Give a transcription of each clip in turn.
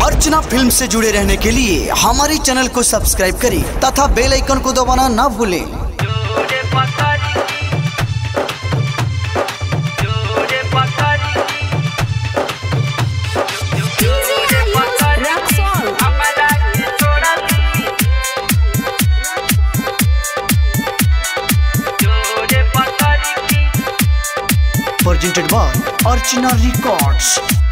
अर्चना film से जुड़े रहने के लिए हमारे चैनल को सब्सक्राइब करें तथा बेल आइकन को दबाना ना भूलें जोरे पकड़ी जोरे पकड़ी जोरे पकड़ी हमरा के छोड़ा जोरे पकड़ी प्रेजेंटेड बाय अर्चना रिकॉर्ड्स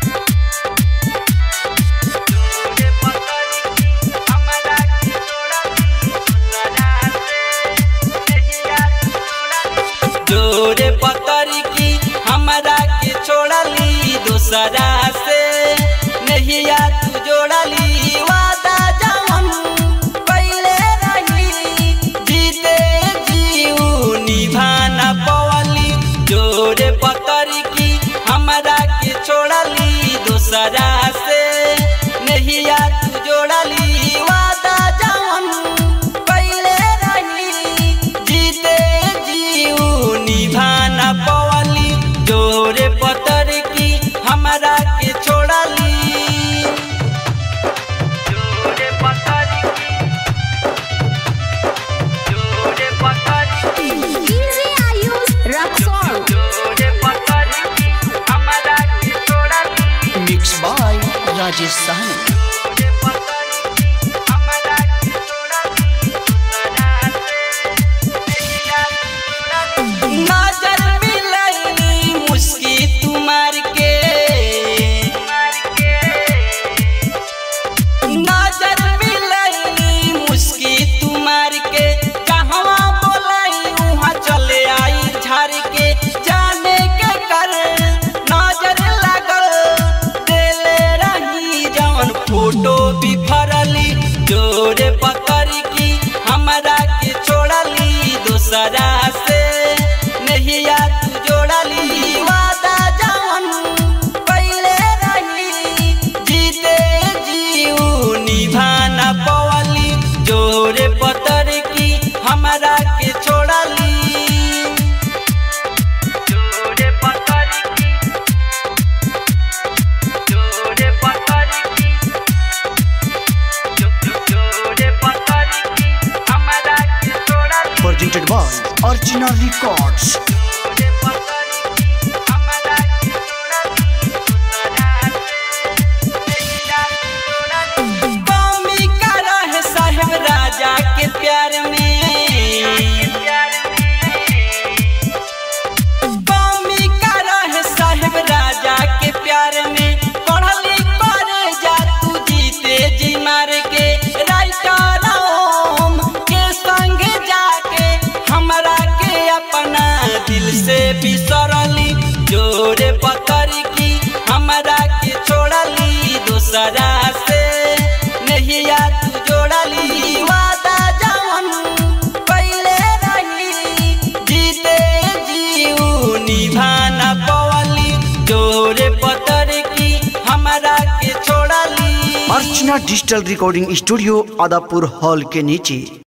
जोरे पकड़ी हमरा के छोड़ा जोरे पकड़ी की हमरा के छोड़ली दूसरा से नहिया तू जोड़ली वादा जवन पहले रही जीते जीऊ निभाना पवली जोरे पकड़ी की हमरा के छोड़ली दूसरा से नहिया तू जोड़ली वादा जवन पहले रही जीते जीऊ निभाना पवली जोरे पतर की हमरा के छोड़ली जोरे पतर की जोरे पतर की Easy Ayush Raxol. जोरे पतर की हमरा के छोड़ली मिक्स बाय राजेश साहनी जोरे पतर की हमरा के छोड़ली नजर मिलनी मुस्की तुम्हार के नजर मिलनी मुस्की तुम्हार के कहवा बोलाई वहाँ चले आई झाड़ के जाने के कर नजर लगल देले रही जवन फोटो भी फरली जोरे पकड़ की हमरा के छोड़ली दूसरा से नहिया तू जोड़ली वादा जवन पहले रही जीते जीऊ निभाना पवली जोरे पतर की हमरा के छोड़ली जोरे पतर की जोरे पतर की जो- जो- जोरे पतर की हमरा के छोड़ली प्रेजेंटेड बाय अर्चना रिकॉर्ड्स जोरे पतर की हमरा के छोड़ली कमी का रहे साहेब राजा के प्यार में कमी का रहे साहेब राजा के प्यार में पढ़ली करे जा तू जीते जी मार के राइटर ओम के संग जाके हमरा के अपना दिल से बिसरली जोरे पकड़ की हमरा के छोड़ली दूसरा से नहिया तू जोड़ली वादा जवन पहले रही जीते जीऊ निभाना पवली जोरे पतर की हमरा के छोड़ली Archana digital recording studio Adapur hall के नीचे